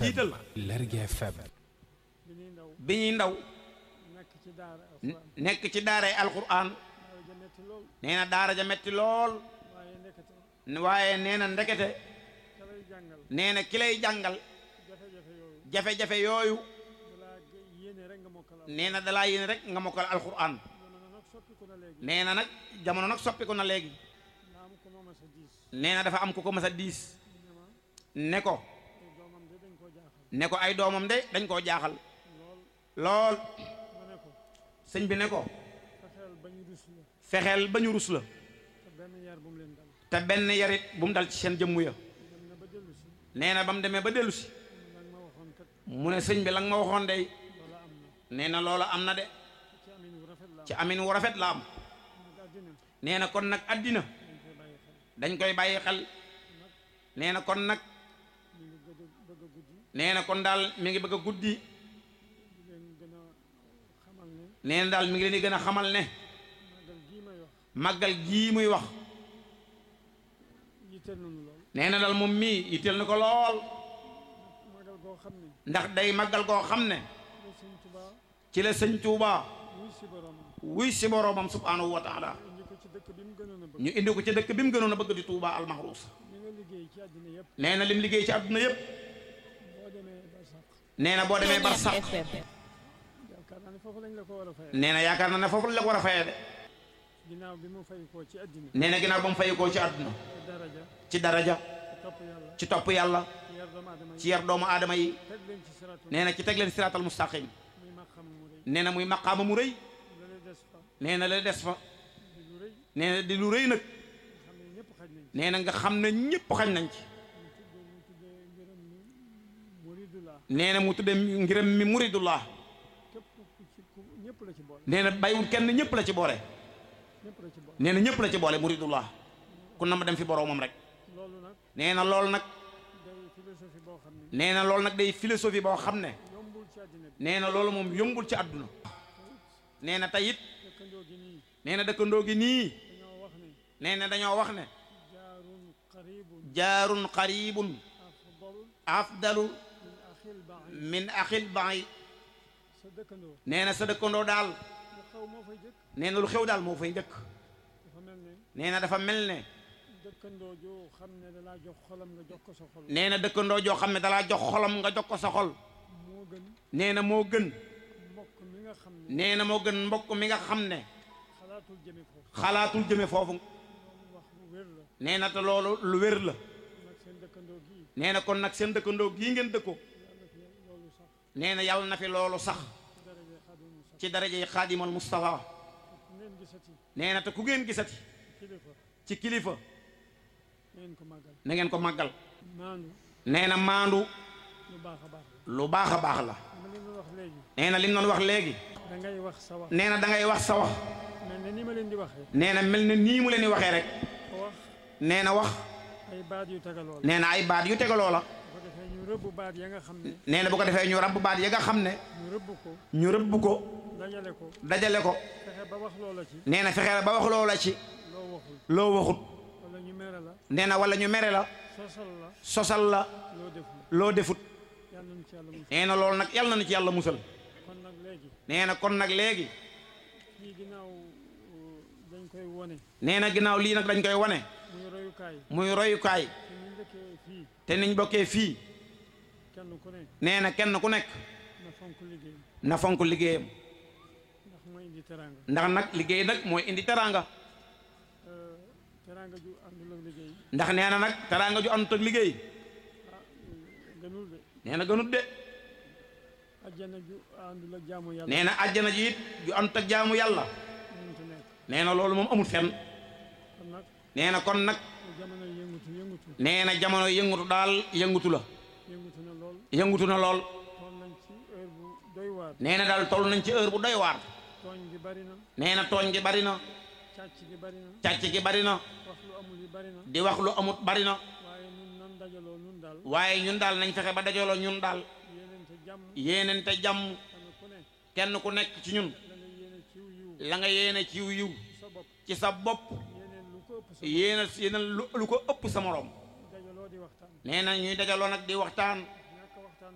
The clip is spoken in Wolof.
jiital Lergui FM bi ñuy ndaw bi ñuy ndaw nekk ci daara alxuraan nekk ci daaray alquran daaw ja metti lool nee na daara ja metti lool waaye nekkate waaye nee na ndekete ka lay jàngal nee na ki lay jàngal jafe-jafe yooyu jafe-jafe yooyu balaa yéene rek nga mokkal al nee na dalaa yéene rek nga mokkal alquran jamono nag soppiku na léegi nee na nag jamono nag soppiku na léegi nga am ko mooma sa diis nee na dafa am ku ko mas a diis ne ma ne ko ay doomam de dañ koo jaaxal ne ko ay doomam de dañ koo jaaxal lool lool ma ne ko sëñ bi ne ko fexeel ba ñu rus la fexeel ba ñu rus la te benn yar bu mu leen dal te benn yarit bu mu dal ci seen jëmmu ya dem na ba dellu si nee na ba mu demee ba dellu si nag ma waxoon kat mu ne sëñ bi la nga ma waxoon day loola am na nee na loola am na de ci amin wu rafet la ci amin wu rafet la am am nag àddina nee na kon nag àddina dañ koy bàyyi xel dañ koy bàyyi xel nee na kon nag ñu ngi gëdd bëgg a guddi nee na kon daal mi ngi bëgg a guddi di leen gën a xamal ne nee na daal mi ngi leen di gën a xamal ne màggal gii may wax màggal gii muy wax yitteel nañu lool nee na daal moom mii yitteel na ko lool màggal goo xam ne ndax day màggal goo xam ne la sëñ Tuubaa ci la sëñ Tuuba wuy si boromam wuy si boroomam subhaanahu wa taala indi ko ci dëkk bi mu gënoon a bëgg ñu indi ko ci dëkk bi mu gënoon a bëgg di Tuuba almahruus li nga liggéey ci àddina yëpp nee na lim liggéey ci àdduna yépp boo demee ba sax nee na boo demee bar sax yaakaar naa ne foofu lañ la ko war a fayee nee na yaakaar na ne foofu la ko war a fayee de ginnaaw bi mu fay koo ci àddina nee na ginnaaw ba mu fayikoo ci àdduna ci daraja ci daraja ci topp yàlla ci topp yàlla ci yar doomu aadama ci yi yar doomu aadama yi teg leen ci siratu nee na ci teg leen siraatal mustaqim muy maqam mu rëy nee na muy maqaama mu rëy la lay des fa nee na la des fa di lu rëy nee na di lu rëy nag xam ne ñëpp xaj nañ ci nee na nga xam ne ñëpp xañ nañ ci mu tuddee mu tuddee ngërëm ni muridullah nee na mu tudde ngiram mi muridullah képp ku ci ku ñëpp la ci boole nee na bàyyiwul kenn ñëpp la ci boole ñëpp la ci boole nee na ñëpp la ci boole muridullah ku na ma dem fi boroomam rek loolu nag nee na loolu nag day philosophie boo xam ne nee na loolu nag day philosophie boo xam ne yombul ci àddina bi nee na loolu moom yombul ci àdduna nee na tey it dëkkandoo gi nii nee na dëkkandoo gi nii dañoo wax ne nee na dañoo wax ne jaarun qaribun jaarun qaribun afdal afdalu min axil baid min axil baay sa dëkkandoo nee na sa dëkkandoo daal lu xaw moo fay jëkk nee na lu xew daal moo fay njëkk dafa mel ne nee na dafa mel ne dëkkandoo joo xam ne dalaa jox xolam nga jox ko sa xol nee na dëkkandoo joo xam ne dalaa jox xolam nga jox ko sa xol moo gën nee na moo gën mbokk mi nga xam ne nee na moo gën mbokk mi nga xam ne xalaatul jëme foofu xalaatul jëme foofu loolu wax bu wér la nee na te loolu lu wér la nag seen dëkkandoo gii nee na kon nag seen dëkkandoo gii ngeen dëkkoo yàlla fi loolu sax nee na yàlla na fi loolu sax ci daraje xaadimu sax ci daraje yi xaadimal Mustafa ku ngeen gisati nee na te ku ngeen gisati kilifa ci kilifa ngeen ko màggal na ngeen ko màggal maandu nee na maandu lu baax a baax lu baax a baax la ma leen wax léegi nee na li mu doon wax léegi da ngay wax sa wax nee na da ngay wax sa wax mel ne ni ma leen di waxee nee na mel na nii mu leen di waxee rek ko wax nee na wax ay baat yu tegaloo la nee na ay baat yu tegaloo la bu ko defee ñu rëbb baat ya nga xam ne nee na bu ko defee ñu rabb baat ya nga xam ne ñu rëbb ko ñu rëbb ko dajale ko dajale ko fexe ba wax loola ci nee na fexe ba wax loola ci loo waxul loo waxut wala ñu mere la nee na wala ñu mere la sosal la sosal la loo deful loo defut yàlla nañu ci yàlla musal nee na loolu nag yàlla na ci yàlla musal kon nag léegi nee na kon nag léegi fii ginnaaw uh, dañ koy wone nee na ginnaaw lii nag dañ koy wane muy royukaay muy royukaay te ñu dëkkee fii te niñ bokkee fii kenn ku ne nee na kenn ku nekk na fonk liggéey na fonk liggéeyam ndax mooy indi teraanga ndax nag liggéey nag mooy indi teraanga Euh, teraanga ju àndul ak liggéey ndax nee na nag teraanga ju àndut ak liggéey ah gënul de nee na gënut de ajjana ju àndul ak jaamu yàlla nee na àjjana ji it ju àndut ak jaamu yàlla mënut a nekk nee na loolu moom amul fenn kon nag nee na kon nag lu jamono yëngutu yëngutu nee na jamono yëngutu daal yëngutu la yëngutu na lool yëngutu na lool toll nañ ci heure bu doy waar nee na daal toll nañ ci heure bu doy waar tooñ gi bari na nee na tooñ gi bari na càcc gi bari na càcc gi bari na wax lu amul yi bari na di wax lu amut bari na waaye nun nan dajaloo nun daal waaye ñun daal nañ fexe ba dajaloo ñun daal yéenente jàmm yéenente jàmm kenn ku ne kenn ku nekk ci ñun la nga yéene ciw yiw la nga yéene ci yiw sa bopp ci sa bopp yéeneen lu ko ëpp sa yéena yéena lu lu ko ëpp sa moroom dajaloo di waxtaan nee na ñuy dajaloo nag di waxtaan